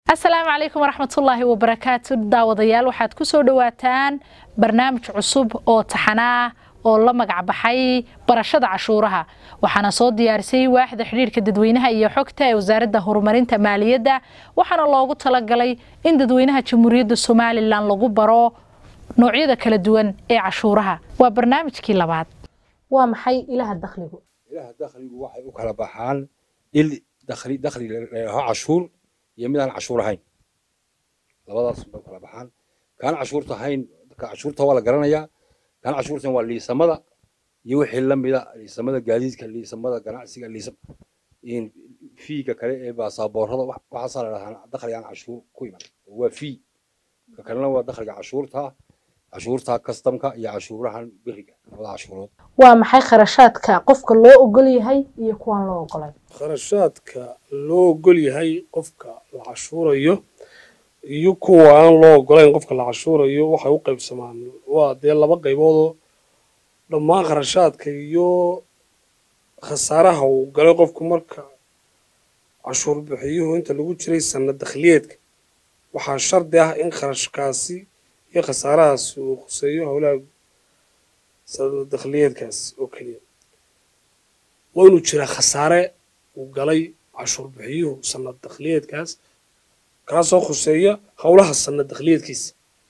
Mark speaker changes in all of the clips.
Speaker 1: asalaamu calaykum waraxmatullaahi wabarakaatu daawadayaal waxaad ku soo dhowaataan barnaamij cusub oo taxanaa oo la magac baxay barashada cashuuraha waxaana soo diyaarisay waaxda xidhiirka dadweynaha iyo xogta ee wasaaradda horumarinta maaliyadda waxaana loogu talagalay in dadweynaha jamhuuriyadda somalilan lagu baro noocyada kala duwan ee cashuuraha waa barnaamijkii labaad waa maxay ilaha dakhligu
Speaker 2: ilaha dakhligu waxay u kala baxaan il dakhli dakhli ladhaho cashuur iyo midaan cashuur ahayn labadaas bay u kala baxaan kaan cashuurta ahayn ka cashuurta waa la garanayaa kaan cashuurtan waa liisamada iyo wixii la mida liisamada gaadiidka liisamada ganacsiga liisam fiiga kale ee baasaboorada waxaasaa la dhahaa dakhli aan cashuur ku iman waa fii ka kalena waa dakhliga cashuurta cashuurta kastamka iyo cashuurahan beriga labada cashuurood
Speaker 1: waa maxay kharashaadka qofka loo ogol yahay iyo kuwaan loo ogolay
Speaker 3: kharashaadka loo ogol yahay qofka la cashuurayo iyo kuwa aan loo ogolayn qofka la cashuurayo waxay u qaybsamaan waa dee laba qayboodoo dhammaan kharashaadka iyo khasaaraha uu galay qofku marka cashuur bixiyuhu inta lagu jiray sanad dakhliyeedka waxaa shardi ah in kharashkaasi iyo khasaarahaasi uu khuseeyo howlaha sanad dakhliyeedkaas oo keliya waa inuu jiraa khasaare uu galay cashuur bixiyuhu sanad dakhliyeedkaas kaasoo khuseeya howlaha sanad dakhliyeedkiisa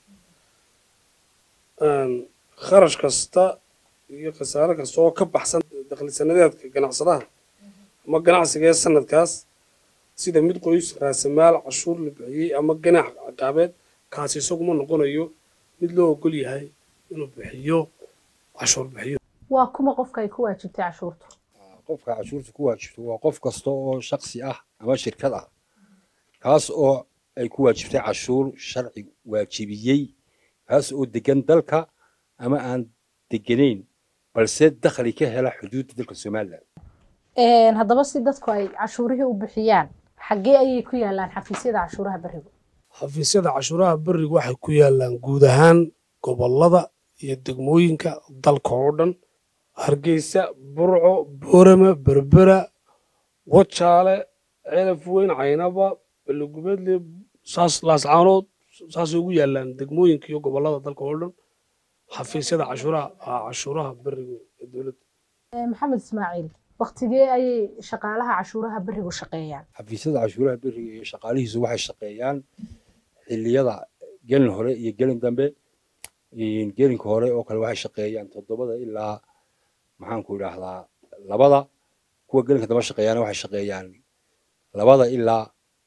Speaker 3: kharash kasta iyo khasaare kasta oo ka baxsan dakhli sanadeedka ganacsadaha ama ganacsiga ee sanadkaas sida mid qoys raasamaal cashuur la bixiyey ama ganax caqaabeed kaasi isaguma noqonayo mid loo ogol yahay inuu bixiyo cashuur bixiyo
Speaker 1: waa kuma qofka ay ku waajibtay cashuurtu
Speaker 2: qofka cashuurta ku waajibto waa qof kasta oo shaksi ah ama shirkad ah kaas oo ay ku waajibtay cashuur sharci waajibiyey kaas oo degan dalka ama aan deganayn balse dakhli ka hela xuduudda dalka somalilan
Speaker 1: haddaba si dadku ay cashuurihii u bixiyaan xaggee ayay ku yaalaan xafiisyada cashuuraha berigu
Speaker 3: xafiisyada cashuuraha berigu waxay ku yaalaan guud ahaan gobollada iyo degmooyinka dalka oo dhan hargeysa burco boorama berbera wajaale ceelaf weyn caynaba balogubedle saas laascaanood saasay ugu yaalaan degmooyinka iyo gobollada dalka oo dhan xafiisyada cashuuraha cashuuraha berigu ee dowladda
Speaker 1: maxamed ismaaciil waktigee ayay shaqaalaha cashuuraha berigu shaqeeyaan
Speaker 2: xafiisyada cashuuraha beriga iyo shaqaalihiisu waxay shaqeeyaan xilliyada gelin hore iyo gelin dambe gelinka hore oo kale waxay shaqeeyaan toddobada ilaa maxaanku idhaahdaa labada kuwa gelinka dambe shaqeeyaana waxay shaqeeyaan labada ilaa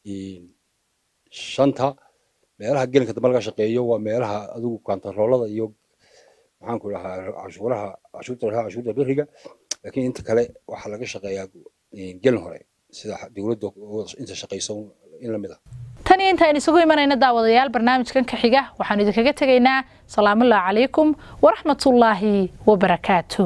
Speaker 2: shanta meelaha gelinka dambe laga shaqeeyo waa meelaha adigu kantaroolada iyo maxaanku idhahaa cashuuraha cashuurta lahaa cashuurta beriga laakiin inta kale waxaa laga shaqeeyaa gelin hore sida dowladda inta shaqeyso in lamid ah
Speaker 1: tan iyo intaaynu isugu imanayna daawadayaal barnaamijkan ka xiga waxaanu idinkaga tegaynaa salaamullahi calaykum waraxmatullaahi wabarakaatu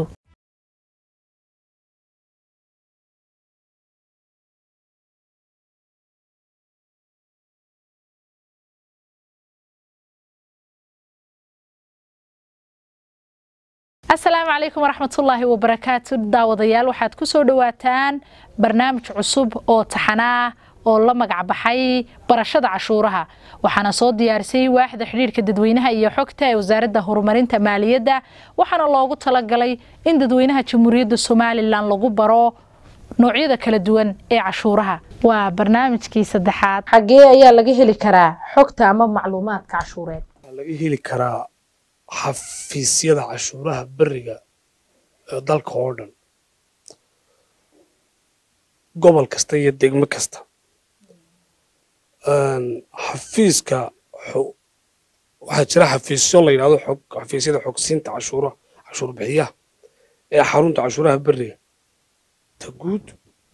Speaker 1: asalaamu calaykum waraxmatullaahi wabarakaatu daawadayaal waxaad ku soo dhowaataan barnaamij cusub oo taxanaa oo la magac baxay barashada cashuuraha waxaana soo diyaarisay waaxda xidhiirka dadweynaha iyo xogta ee wasaaradda horumarinta maaliyadda waxaana loogu talagalay in dadweynaha jamhuuriyadda somalilan lagu baro noocyada kala duwan ee cashuuraha waa barnaamijkii saddexaad xaggee ayaa laga heli karaa xogta ama macluumaadka cashuureed
Speaker 3: waxaa laga heli karaa xafiisyada cashuuraha beriga ee dalka oo dhan gobol kasta iyo degmo kasta xafiiska waxaa jira xafiisyo la yidhahdo xog xafiisyada xogsiinta cashuuraha cashuur bixiyaha ee xarunta cashuuraha beriga ta guud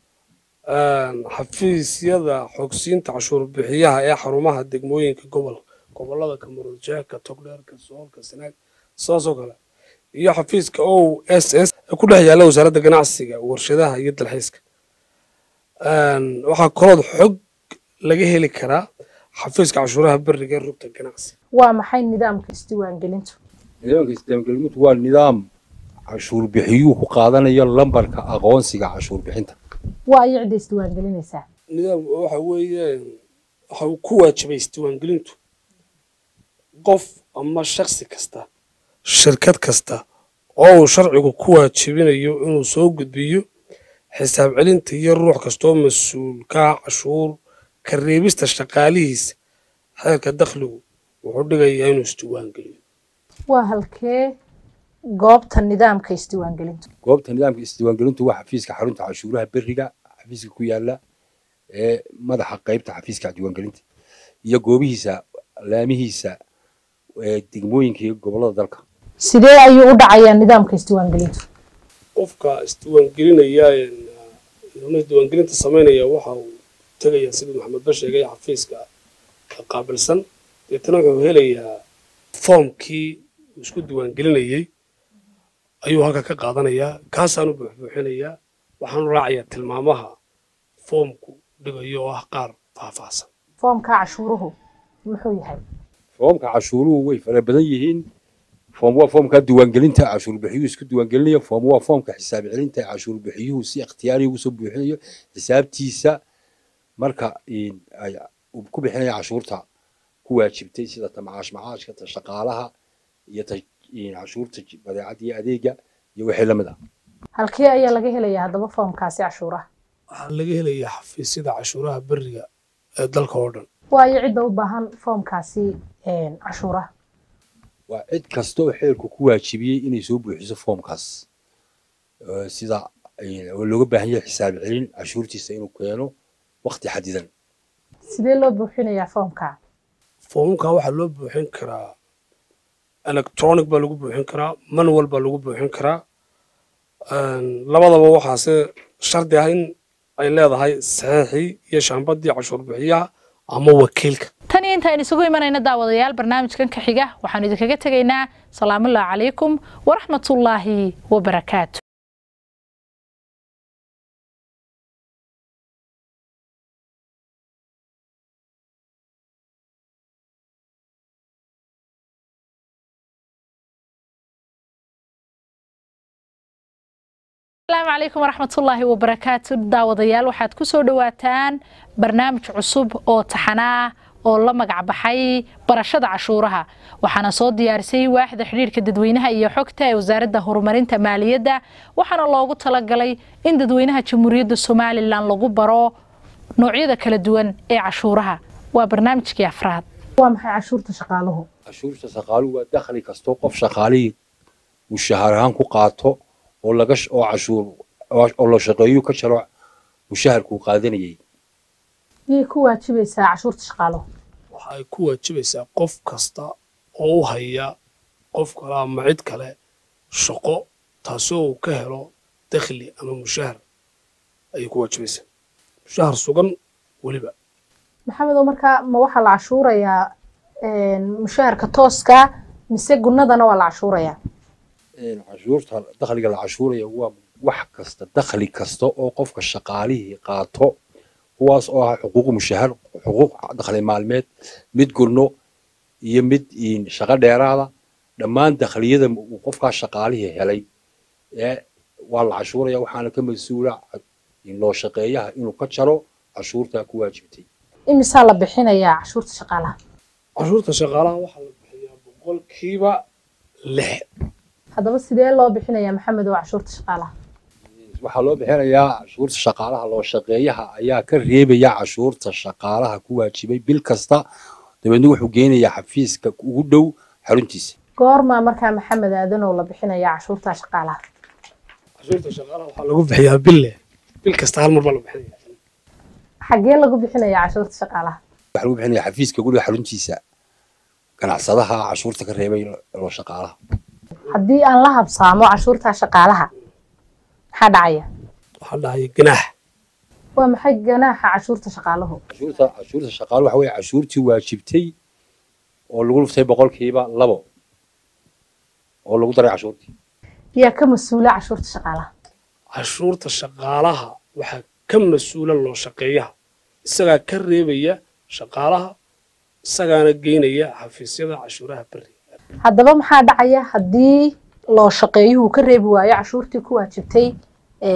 Speaker 3: xafiisyada xogsiinta cashuur bixiyaha ee xarumaha degmooyinka gobolka gobollada kamaruljeeka togdheerka soolka sanaag saasoo kale iyo xafiiska o s s ee ku dhex yaalla wasaaradda ganacsiga warshadaha iyo dalxiiska waxaa kalood xog laga heli karaa xafiiska cashuuraha beriga ee rugta ganacsiga
Speaker 1: waa maxay nidaamka isdiiwaangelintu
Speaker 2: nidaamka isdiiwaangelintu waa nidaam cashuur bixiyuhu ku qaadanayo lambarka aqoonsiga cashuur bixinta
Speaker 1: waa iyo cidda isdiiwaangelinaysaa
Speaker 3: nidaam waxa weeye waxa uu ku waajibay isdiiwaangelintu qof ama shaksi kasta shirkad kasta oo uu sharcigu ku waajibinayo inuu soo gudbiyo xisaab celinta iyo ruux kastoo mas-uulka cashuur ka reebista shaqaalihiisa xeerka dakhligu wuxuu dhigayaa inuu isdiiwaangeliyo
Speaker 1: waa halkee goobta nidaamka isdiiwaangelintu
Speaker 2: goobta nidaamka isdiiwaangelintu waa xafiiska xarunta cashuuraha beriga xafiiska ku yaala ee madaxa qaybta xafiiska diiwaangelinta iyo goobihiisa laamihiisa ee degmooyinka iyo gobollada dalka
Speaker 1: sidee ayuu u dhacayaa nidaamka isdiiwaangelintu
Speaker 3: qofka isdiiwaangelinaya una isdiiwaangelinta samaynaya waxa uu tegayaa sidii maxamed ba sheegay xafiiska qaabilsan deetana wuxuu helayaa foomkii uu isku diiwaangelinayey ayuu halka ka qaadanayaa kaasaanu buuxbuuxinayaa waxaanu raacayaa tilmaamaha foomku dhigayo oo ah qaar faahfaahsan
Speaker 1: foomka cashuuruhu muxuu yahay
Speaker 2: foomka cashuuruhu way fara badan yihiin foom waa foomka diiwaangelinta cashuur bixiyuhu isku diiwaangelinayo foom waa foomka xisaab celinta cashuur bixiyuhu si ikhtiyaari ugu soo buuxinayo xisaabtiisa marka ay ku bixinaya cashuurta ku waajibtay sida ta macaash macaashka ta shaqaalaha iyo ta cashuurta badeecadda iyo adeega iyo wixii la mid ah
Speaker 1: halkee ayaa laga helayaa haddaba foomkaasi cashuuraha
Speaker 3: waxaa laga helayaa xafiisyada cashuuraha beriga ee dalka oo dhan
Speaker 1: waayo cidda u baahan foomkaasi cashuuraha
Speaker 2: waa cid kasta oo xeerku ku waajibiyey inay soo buuxiso foomkaas sida looga baahan yahay xisaab celin cashuurtiisa inuu keeno waqti xadidan
Speaker 1: sidee loo buuxinayaa foomka
Speaker 3: foomamka waxaa loo buuxin karaa electronic baa lagu buuxin karaa manual baa lagu buuxin karaa labadaba waxaase shardi ah in ay leedahay saxiixii iyo shaambadii cashuur bixiyaha ama wakiilka
Speaker 1: tan iyo intaaynu isugu imanayna daawadayaal barnaamijkan ka xiga waxaanu idinkaga tegaynaa salaamullahi calaykum waraxmatullaahi wabarakaatu asalaamu calaykum waraxmatullaahi wabarakaatu daawadayaal waxaad ku soo dhowaataan barnaamij cusub oo taxanaa oo la magac baxay barashada cashuuraha waxaana soo diyaarisay waaxda xidhiirka dadweynaha iyo xogta ee wasaaradda horumarinta maaliyadda waxaana loogu talagalay in dadweynaha jamhuuriyadda somalilan lagu baro noocyada kala duwan ee cashuuraha waa barnaamijkii afraad waa maxay cashuurta shaqaaluhu
Speaker 2: cashuurta shaqaaluhu waa dakhli kastoo qof shaqaalihii mushaahar ahaan ku qaato oo laga oo cashuur oo la shaqeeyo ka jaro mushaharkuu qaadanayay
Speaker 1: miyay ku waajibaysaa cashuurta shaqaaluhu
Speaker 3: waxa ay ku waajibaysaa qof kasta oo u haya qof kale ama cid kale shaqo taasoo uu ka helo dakhli ama mushahar ayay ku waajibaysaa mushahar sugan weliba
Speaker 1: maxamedow markaa ma waxaa la cashuurayaa mushaharka tooska mise gunnadana waa la cashuurayaa
Speaker 2: cashuurta dakhliga la cashuuraya waa wax kasta dakhli kasta oo qofka shaqaalihii qaato kuwaas oo ah xuquuq mushahar xuquuq dakhli maalmeed mid gurno iyo mid shaqo dheeraada dhammaan dakhliyada uu qofkaa shaqaalihii helay ee waa la cashuuraya waxaana ka mas-uula loo shaqeeyaha inuu ka jaro cashuurta ku waajibtay
Speaker 1: imisaa la bixinayaa cashuurta shaqaalaha
Speaker 3: cashuurta shaqaalaha waxaa la bixiyaa boqolkiiba lix
Speaker 1: haddaba sidee loo bixinayaa maxamedow cashuurta shaqaalaha
Speaker 2: waxaa loo bixinayaa cashuurta shaqaalaha loo shaqeeyaha ayaa ka reebaya cashuurta shaqaalaha ku waajibay bil kasta dabeedna wuxuu geynayaa xafiiska ugu dhow xaruntiisa
Speaker 1: goormaa markaa maxamed aadanow la bixinayaa cashuurta shaqaalaha
Speaker 3: cashuurta shaqaalaha waxaa lagu bixiyaa bille bil kasta hal mar baa la bixinaya
Speaker 1: xaggee lagu bixinayaa cashuurta shaqaalaha
Speaker 2: waxaa lagu bixinayaa xafiiska ugu dhow xaruntiisa ganacsadaha cashuurta ka reebay loo shaqaalaha
Speaker 1: haddii aan la habsaamo cashuurta shaqaalaha maxaa dhacaya
Speaker 3: waxaa dhahaya ganaax
Speaker 1: waa maxay ganaaxa cashuurta shaqaaluhu
Speaker 2: cashuurta cashuurta shaqaaluhu waxa weeye cashuurtii waajibtay oo lagu dhuftay boqolkiiba labo oo lagu daray cashuurtii
Speaker 1: yaa ka mas-uula cashuurta shaqaalaha
Speaker 3: cashuurta shaqaalaha waxaa ka mas-uula loo shaqeeyaha isagaa ka reebaya shaqaalaha isagaana geynaya xafiisyada cashuuraha beri
Speaker 1: haddaba maxaa dhacaya haddii loo shaqeeyuhu ka reebi waayo cashuurtii ku waajibtay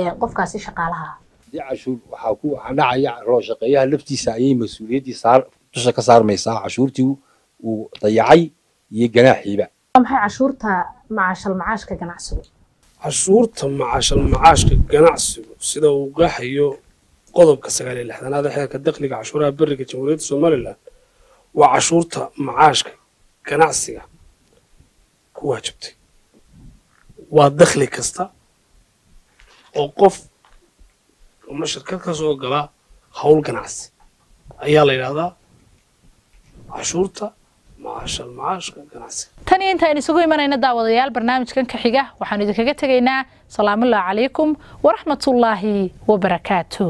Speaker 1: qofkaasi shaqaalaha
Speaker 2: haddii cashuur waxaa ku waxaa dhacaya loo shaqeeyaha laftiisa ayay mas-uuliyaddii saar dusha ka saarmaysaa cashuurtii uu dayacay iyo ganaaxiiba
Speaker 1: waa maxay cashuurta macaashal macaashka ganacsigu
Speaker 3: cashuurta macaashal macaashka ganacsigu sida uu qeexayo qodobka sagaal iyo lixdanaad ee xeerka dakhliga cashuuraha beriga jamhuuriyadda somalilan waa cashuurta macaashka ganacsiga ku waajibtay waa dakhli kasta oo qof ama shirkad ka soo gala howl ganacsi ayaa la yidhahdaa cashuurta macaashal macaashka ganacsiga
Speaker 1: tan iyo intaaynu isugu imanayna daawadayaal barnaamijkan ka xiga waxaanu idinkaga tegaynaa salaamullahi calaykum waraxmatullaahi wabarakaatu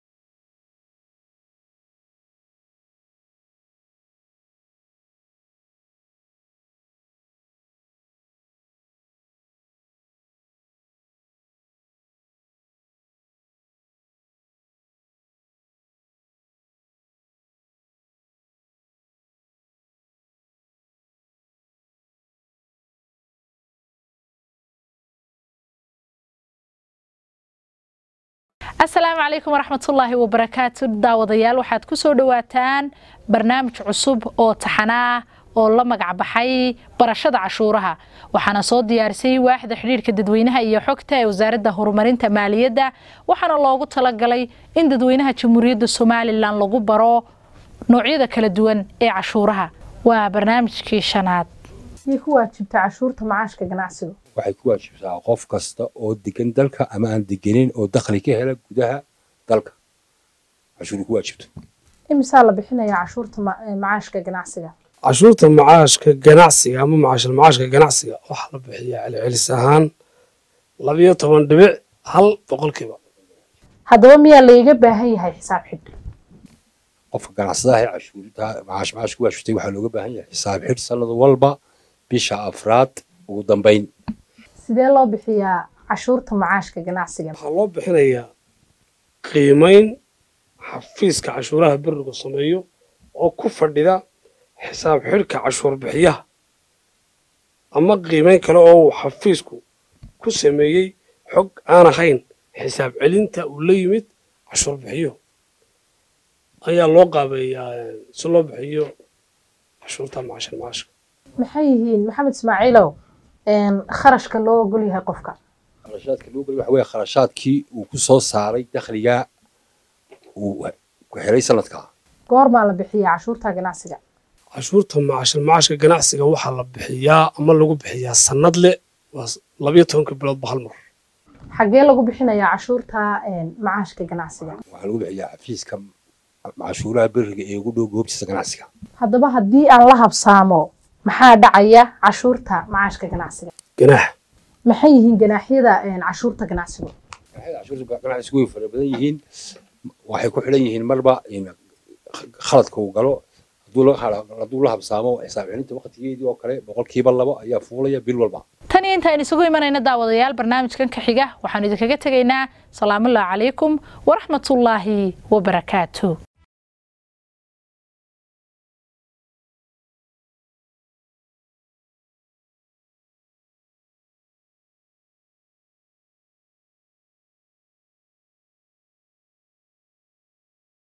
Speaker 1: asalaamu calaykum waraxmatullaahi wabarakaatu daawadayaal waxaad ku soo dhowaataan barnaamij cusub oo taxanaa oo la magac baxay barashada cashuuraha waxaana soo diyaarisay waaxda xidhiirka dadweynaha iyo xogta ee wasaaradda horumarinta maaliyadda waxaana loogu talagalay in dadweynaha jamhuuriyadda somalilan lagu baro noocyada kala duwan ee cashuuraha waa barnaamijkii shanaad
Speaker 4: miyay ku waajibta cashuurta macaashka ganacsiga
Speaker 2: waxay ku waajibtaa qof kasta oo degan dalka ama aan degenin oo dakhli ka hela gudaha dalka cashuuri ku waajibto
Speaker 4: imisaa la bixinayaa cashuurta ma- eh, macaashka ganacsiga
Speaker 3: cashuurta macaashka ganacsiga ama macaashal macaashka ganacsiga waxaa la bixiyaa celcelis ahaan labiyo toban dhibic hal boqolkiiba
Speaker 4: haddaba miyaa layga baahan yahay xisaab xidh
Speaker 2: qofka ganacsadaha ee cashuurta macaash macaash ku waajibtay waxaa looga baahan yahay xisaab xidh sanad walba bisha afraad ugu dambayn
Speaker 4: sidee loo bixiyaa cashuurta macaashka ganacsiga
Speaker 3: waxaa loo bixinayaa qiimayn xafiiska cashuuraha berigu sameeyo oo ku fadhida xisaab xidhka cashuur bixiyaha ama qiimayn kale oo uu xafiisku ku sameeyey xog aan ahayn xisaab celinta uu la yimid cashuur bixiyo ayaa loo qaabeeyaa eh, si loo bixiyo cashuurta macaashal macaashka
Speaker 4: maxay yihiin maxamed ismaaciilow een, kharashka loo ogol yahay qofka
Speaker 2: kharashaadka loo geliy waxa weeye kharashaadkii uu ku soo saaray dakhliga uu ku helay sanadkaa
Speaker 4: goormaa la bixiyaa cashuurta ganacsiga
Speaker 3: cashuurta macaashal macaashka ganacsiga waxaa la bixiyaa ama lagu bixiyaa sanad le waa s- labiyo tobanka biloodba hal mar
Speaker 4: xaggee lagu bixinayaa cashuurta een, macaashka ganacsiga
Speaker 2: waxaa lagu bixiyaa xafiiska cashuuraha beriga ee ugu dhow goobtiisa ganacsiga
Speaker 4: haddaba haddii aan la habsaamo maxaa dhacaya cashuurta macaashka ganacsiga
Speaker 3: ganaax
Speaker 4: maxay yihiin ganaaxyada een, cashuurta ganacsigu
Speaker 2: waxay cashuurta ganacsigu way fara badan yihiin waxay ku xidhan yihiin marba in khaladka uu galo hadduu la hadduu la habsaamo xisaab celinta waqtigeedii oo kale boqolkiiba labo ayaa fuulaya bil walba
Speaker 1: tan iyo intaaynu isugu imanayna daawadayaal barnaamijkan ka xiga waxaanu idinkaga tegaynaa salaamullahi calaykum waraxmatullaahi wabarakaatu